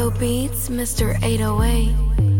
Slow beats, Mr. 808.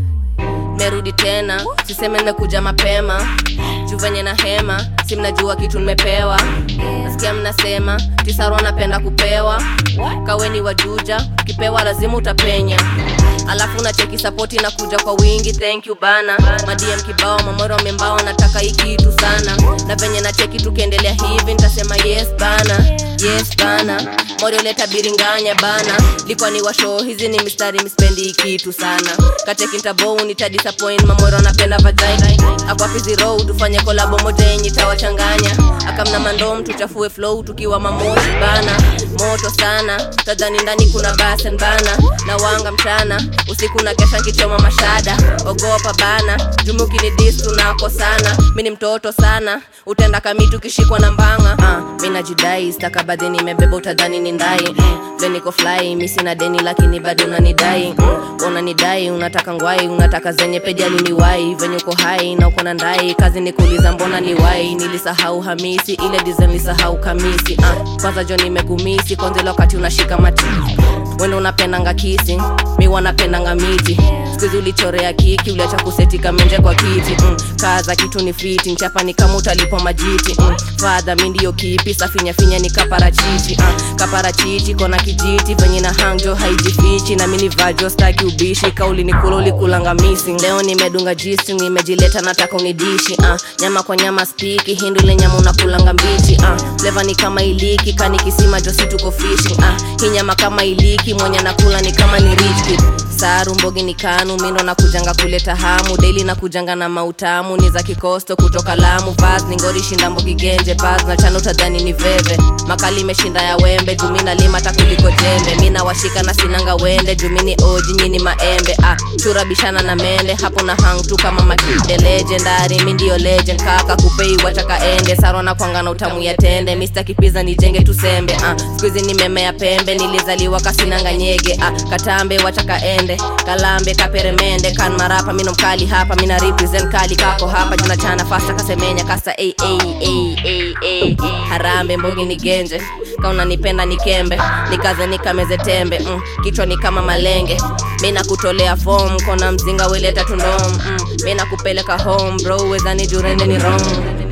merudi tena siseme nimekuja mapema juu venye na hema si mnajua kitu nimepewa nasikia mnasema tisaro napenda kupewa kaweni wajuja ukipewa lazima utapenya alafu na cheki sapoti na kuja kwa wingi thank you bana madm kibao mamoro membao nataka hii kitu sana na venye na cheki tukiendelea hivi nitasema yes bana yes bana morioleta biringanya bana likwa ni washo hizi ni mistari mispendi hii kitu sana kateki ntabou nitadisappoint mamoro napenda vagina akwapizi road tufanye kolabo moja yenye tawachanganya akamna mandom tuchafue flow tukiwa mamoshi bana moto sana tadhani ndani kuna basen bana na wanga mchana usiku na kesha nkichoma mashada ogopa bana jumuki ni dis tunako sana mi ni mtoto sana utenda kamitu kishikwa na mbanga uh, mi najidai stakabadhi nimebeba utadhani ni ndai mm, le niko fly mi sina deni lakini bado unanidai mm, unanidai unataka ngwai unataka zenye pejali ni wai venye uko hai na uko na ndai kazi ni kuuliza mbona ni wai nilisahau hamisi ile design nilisahau kamisi uh, kwanza jo nimekumisi kwanzile wakati unashika mati wendo unapendanga kisi mi wanapendanga miti skuzi ulichorea kiki uliacha kusetika menje kwa kiti mm. kaza kitu ni fiti nchapa ni kama utalipo majiti mm. fadha mi ndiyo kipi safinyafinya ni kaparachichi uh. kaparachichi kona kijiti venye na hangjo haijifichi na mini vajo staki ubishi kauli ni kula ulikulanga missing leo nimedunga jisi nimejileta nataka unidishi uh. nyama kwa nyama spiki hindule nyama unakulanga mbichi uh. fleva ni kama iliki kani kisima josi tuko fishing uh. hii nyama kama iliki mwenye nakula ni kama ni rich kid saru mbogi ni kanu mindo na kujanga kuleta hamu daily na kujanga na mautamu ni za kikosto kutoka lamu bas ni ngori shinda mbogi genje bas na chano utadhani ni veve makali imeshinda ya wembe jumi na lima takuliko jembe mi nawashika na sinanga wende jumi ni oji nyini maembe ah, chura bishana na mende hapo na hang tu kama makide legendary mi ndio legend kaka kupei wataka ende saro na kwanga na utamu ya tende mr kipiza nijenge tusembe ah, skuizi nimemea pembe nilizaliwa kasinanga nyege ah, katambe wataka ende kalambe kaperemende kan marapa mino mkali hapa mina represent kali kako hapa juna chana fasta kasemenya kasa ay, ay, ay, ay, ay. harambe mbogi ni genje kauna nipenda nikembe nikaze nikameze tembe mm, kichwa ni kama malenge mi nakutolea fom kona mzinga weleta tundom mm, mi nakupeleka home bro wezani jurende ni wrong